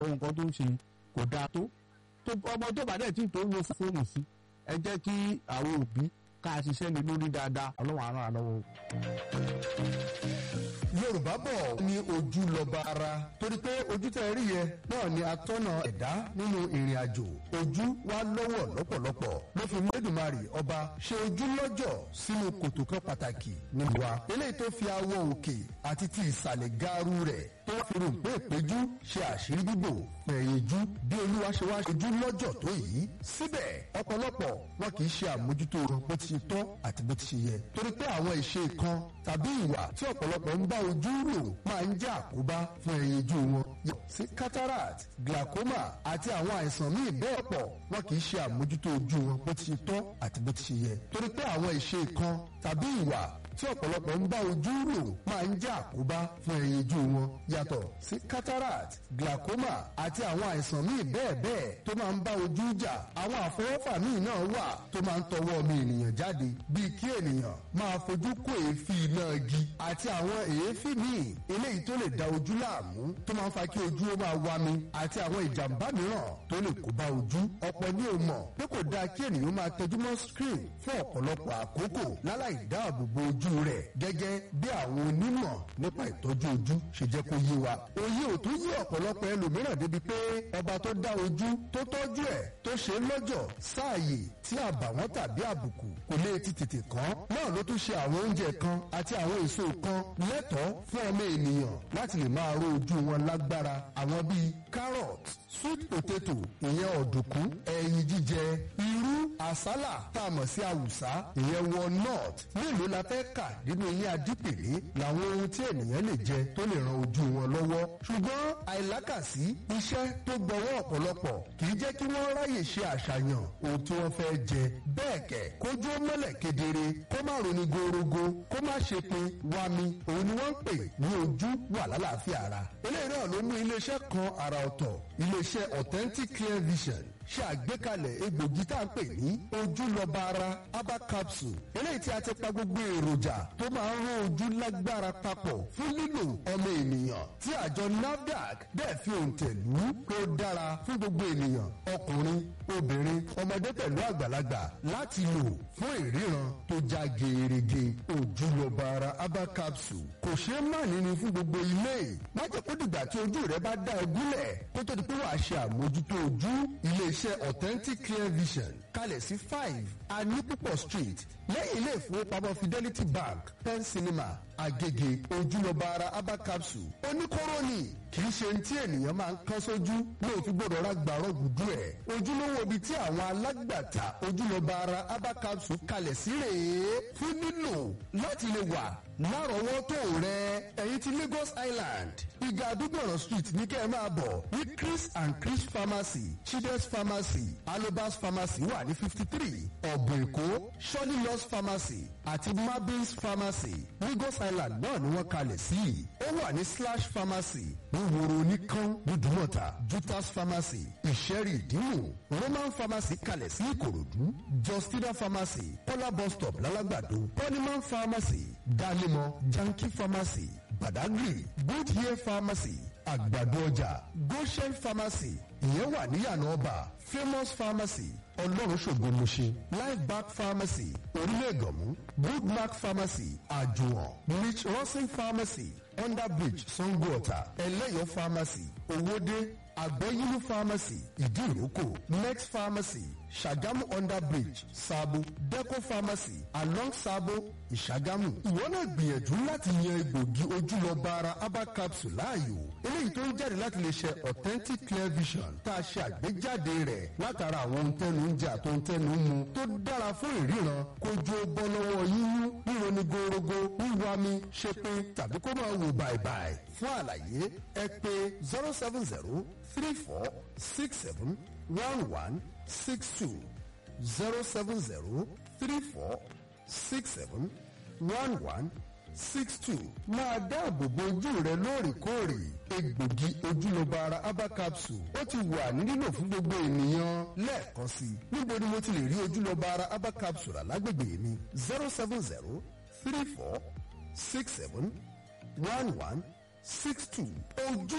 ohun kan tó ń ṣe kò dáa tó tó ọmọ tó bá dẹ̀ tí tó ń wo fóònù sí ẹ jẹ́ kí àwọn òbí ká ṣiṣẹ́ lé lórí dáadáa ọlọ́run àrùn àlọ́wọ́. yorùbá bọ̀ ní ojú lọ́ba ara torí pé ojú tẹ́ rí yẹn náà ni atọ́nà ẹ̀dá nínú ìrìn àjò ojú wa lọ́wọ́ lọ́pọ̀lọpọ̀ ló fi mẹ́dùmarì ọba ṣe ojú lọ́jọ̀ sínú kòtò kan pàtàkì nínú wa eléyìí tó fi awọ òkè àti ti ìsàlẹ̀ gaaru rẹ̀ tó wá fi rò pé ìpéjú ṣe àṣírí bíbò fẹ̀yìnjú bí olúwa ṣe wá ṣojú lọ́jọ̀ tó yìí síbẹ̀ ọ̀pọ̀lọpọ̀ wọn kì í ṣe àmójútó bó ti ṣe tọ́ àti bó ti ṣe yẹ torí pé àwọn ìṣe kan tàbí ìwà tí ọ̀pọ̀lọpọ̀ ń bá ojú rò máa ń jẹ́ àkóbá fún ẹyinjú wọn yọ sí cataract glaucoma àti àwọn àìsàn míì bẹ́ẹ̀ pọ̀ wọn kì í ṣe àmójútó ojú wọn bó ti ṣe tọ́ àti bó ti ṣe yẹ torí pé àwọn ìṣe kan tàbí ìwà tí ọ̀pọ̀lọpọ̀ ń bá ojú rò máa ń jẹ́ àkóbá fún ẹyinjú wọn yàtọ̀ sí cataract glaucoma àti àwọn àìsàn míì bẹ́ẹ̀ bẹ́ẹ̀ tó máa ń bá ojú jà àwọn àfọwọ́fà míì náà wà tó máa ń tọwọ́ ọmọ ènìyàn jáde bíi kí ènìyàn máa fojú kó èéfín iná igi àti àwọn èéfín míì eléyìí tó lè da ojú láàmú tó máa ń fa kí ojú ó máa wá mi àti àwọn ìjàmbá mìíràn tó lè kó bá ojú ọ̀pọ̀ ní o mọ̀ pé kò dáa kí ènìyàn máa tẹjú mọ́ screen fún ọ̀pọ̀lọpọ̀ àkókò láláì dáàbò bo ojú rẹ̀ gẹ́gẹ́ bí àwọn onímọ̀ nípa ìtọ́jú ojú ṣe jẹ́ kó yé wa. òye ò tún yé ọ̀pọ̀lọpọ̀ ẹlòmíràn débi pé ọba tó dá ojú tó tọ́jú ẹ̀ tó ṣe lọ́jọ̀ sáàyè tí àbàwọ́n tàbí àbùkù kò lè ti tètè kàn náà ló tún ṣe àwọn oúnjẹ kan àti àwọn èso kan lẹ́tọ̀ọ́ fún ọmọ ènìyàn láti lè máa ró ojú wọn lágbára àwọn bíi carrot sweet potato ìyẹn ọ̀dùnkún ẹyin jíjẹ irú àsálà tá a mọ̀ sí àwùsá ìyẹn walnut mélòó la fẹ́ kà nínú ilé adípèlé làwọn ohun tí ènìyàn lè jẹ tó lè ran ojú wọn lọ́wọ́ ṣùgbọ́n àìlákàsí iṣẹ́ tó gbọ́wọ́ ọ̀pọ̀lọpọ̀ kì í jẹ́ kí wọ́n ráyè ṣe àṣàyàn ohun tí wọ́n fẹ́ jẹ bẹ́ẹ̀ kẹ̀ kójú ó mọ́lẹ̀ kedere kó má roni gorogo kó má ṣe pin wami òun ni wọ́n ń pè ní ojú wà lálàáfíà ara eléyìí náà ló mú iléeṣẹ́ kan àrà ọ̀tọ̀ iléeṣẹ́ authentic clear vision ṣe àgbékalẹ̀ egbògi tá à ń pè ní ojúlọ́ba ara aba capsule eléyìí tí a ti pa gbogbo èròjà tó máa ń rán ojú lágbára papọ̀ fún lílo ọmọ ènìyàn tí àjọ nafdac bẹ́ẹ̀ fi òǹtẹ̀ lù ú pé ó dára fún gbogbo ènìyàn ọkùnrin obìnrin ọmọdé pẹ̀lú àgbàlagbà láti lò fún ìríran tó já gerege ojúlọ́ba ara aba capsule kò ṣeé má níní fún gbogbo ilé má jẹ́ kó dìgbà tí ojú rẹ bá dá ẹ gúnlẹ̀ kó tó di pé wàá ṣe àmójútó ojú iléeṣẹ́ authentic clear vision kalẹ̀ sí five anipupo street lẹ́yìn ilé ìfowópamọ́ fidelity bank pen cinema agege ojúlọ́ba ara aba capsule oníkóró ni kì í ṣe ní tí ènìyàn máa ń kán sójú lóò fi gbọ́dọ̀ ra gbàrọ̀ gùdú ẹ̀ ojúlówó ibi tí àwọn alágbàtà ojúlọ́ba ara aba capsule kalẹ̀ sí rèé fún nílò láti lè wà lárọ̀ọ́wọ́tó rẹ ẹ̀yin ti Lagos Island ìgà àdúgbòràn street ní kẹ́ ẹ máa bọ̀ ní Chris and Chris pharmacy Chides pharmacy Alobas pharmacy wà ní fifty three ọ̀bùn èkó Shirley Loss pharmacy àti Mabins pharmacy Lagos Island náà ni wọ́n kalẹ̀ sí ó wà ní slash pharmacy ní woro oníkan nídùúmọ̀tà Jutas pharmacy ìṣẹ́rì ìdímù Roman pharmacy kalẹ̀ sí Ìkòròdú Justina pharmacy Kọ́lá bus stop lálágbàdo Pọ́nímán pharmacy Dálímọ̀ Janki pharmacy Badagry Good Year pharmacy àgbàdo ọjà Goshen pharmacy ìyẹn wà níyànà ọba Famous pharmacy ọlọ́run ṣògo mọ̀ṣẹ́ life back pharmacy orílẹ̀ ègànmú good mark pharmacy àjùwọ̀n rich rosin pharmacy underbridge sangoota ẹlẹ́yọ̀ pharmacy owóde àgbẹ̀yìnú pharmacy ìdíròkò next pharmacy ṣàgámù underbridge sabo deco pharmacy along sabo ìṣàgámù. ìwọ náà gbìyànjú láti yan egbògi ojúlọ́ba ara herbal capsule láàyò eléyìí tó ń jáde láti lè ṣe authentic clear vision tá a ṣe àgbéjáde rẹ̀ látara àwọn ohun tẹnu ń jẹ àti ohun tẹnu ń mu tó dára fún ìríran kójú ó bọ́ lọ́wọ́ yíyún ríro ní gorogo wíwami ṣepin tàbí kó máa wò bàìbàì fún àlàyé ẹ pè zero seven zero three four six seven one one six two zero seven zero three four six seven one one six two máa dáàbò bo ojú rẹ lóòrèkóòrè egbògi ojúlọ́ba ara herbal capsule ó ti wà ní lílò fún gbogbo ènìyàn lẹ́ẹ̀kan sí i níbo ni mo ti lè rí ojúlọ́ba ara herbal capsule alágbègbè mi zero seven zero three four six seven one one six two ojú